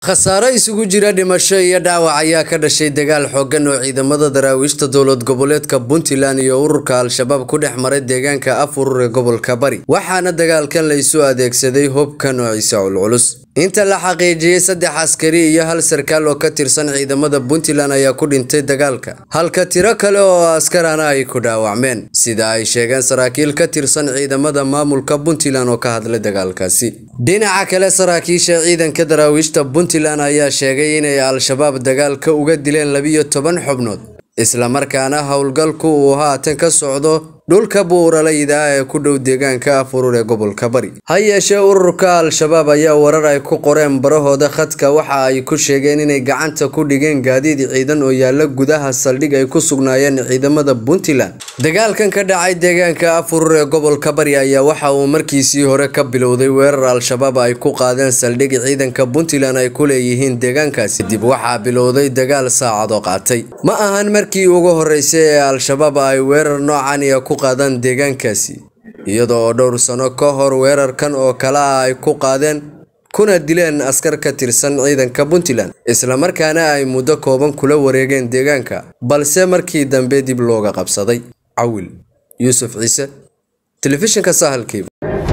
khasaaro isugu jira dhimasho iyo dhaawac ayaa ka dhashay dagaal xooggan oo ciidamada daraawiishta dowlad goboleedka puntland iyo ururka al-shabaab ku dhex maray deegaanka afurur ee gobolka bari waxaana dagaalkan la isu adeegsaday hubka noociisa culculus inta la xaqiijiyey saddex askari iyo hal sarkaal oo ka tirsan ciidamada puntland ayaa ku dhintay dagaalka halka tiro kale oo askarana ay ku dhaawacmeen sida ay sheegeen saraakiil ka tirsan ciidamada maamulka puntland oo ka hadlay dagaalkaasi dhinaca kale saraakiisha ciidanka daraawiishta puntland ayaa sheegay inay al-shabaab dagaalka uga dileen labiyo toban xubnood islamarkaana howlgalku uu haatan ka socdo dhulka buuralayda ee ku dhow deegaanka afurur ee gobolka bari ha yeeshee ururka al-shabaab ayaa warar ay ku qoreen barahooda khadka waxa ay ku sheegeen inay gacanta ku dhigeen gaadiid ciidan oo yaala gudaha saldhig ay ku sugnaayeen ciidamada puntland dagaalkan ka dhacay deegaanka afurur ee gobolka bari ayaa waxa uu markiisii hore ka bilowday weerar al-shabaab ay ku qaadeen saldhig ciidanka puntland ay ku leeyihiin deegaankaasi dib waxaa bilowday dagaal saacado qaatay ma ahan markii ugu horeysay ee al-shabaab ay weerar noocan iyo ku qaadaan deegaankaasi iyadoo oo dhowr sano ka hor weerarkan oo kale ah ay ku qaadeen kuna dileen askar ka tirsan ciidanka puntland islamarkaana ay muddo kooban kula wareegeen deegaanka balse markii dambe dib looga qabsaday cawil yuusuf ciise telefishinka sahalkiiba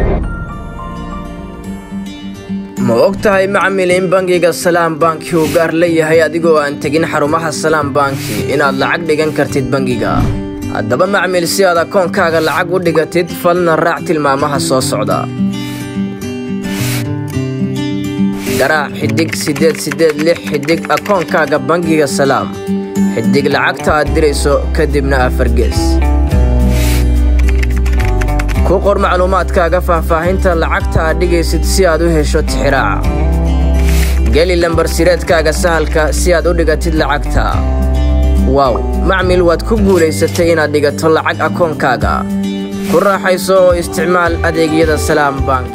ma og tahay macmil in bangiga salaam banki uu gaar leeyahay adigoo aan tegin xarumaha salaam banki inaad lacag dhigan kartid bangiga haddaba macmil si aad akoonkaaga lacag u dhigatid falna raac tilmaamaha soo socda garaac xidhig siddeed siddeed lix xidhig akoonkaaga bangiga salaam xidhig lacagta aad dirayso kadibna afargees ku qor macluumaadkaaga faahfaahinta lacagta aad dhigaysid si aad u hesho tixiraaca geli lambar sireedkaaga sahalka si aad u dhigatid lacagta waaw macmil waad ku guulaysatay inaad dhigato lacag akoonkaaga ku raaxayso oo isticmaal adeegyada salaam bank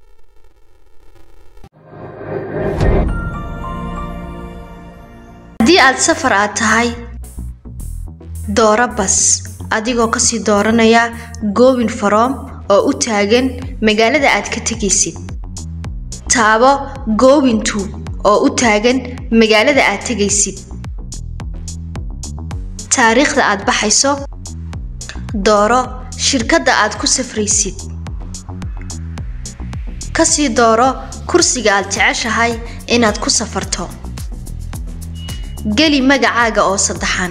haddii aad safar aad tahay dooro bas adigoo kasii dooranaya goobin faroom oo u taagan magaalada aad ka tegaysid taabo goobintu oo u taagan magaalada aad tegaysid taariikhda aad baxayso dooro shirkadda aad ku safraysid kasii dooro kursiga aad jeceshahay inaad ku safarto geli magacaaga oo saddexan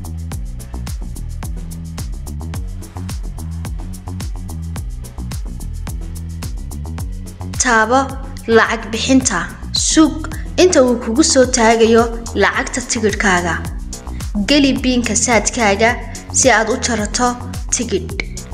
taabo lacag bixinta suug inta uu kugu soo taagayo lacagta tigidhkaaga geli biinka saadkaaga si aad u jarato tigidh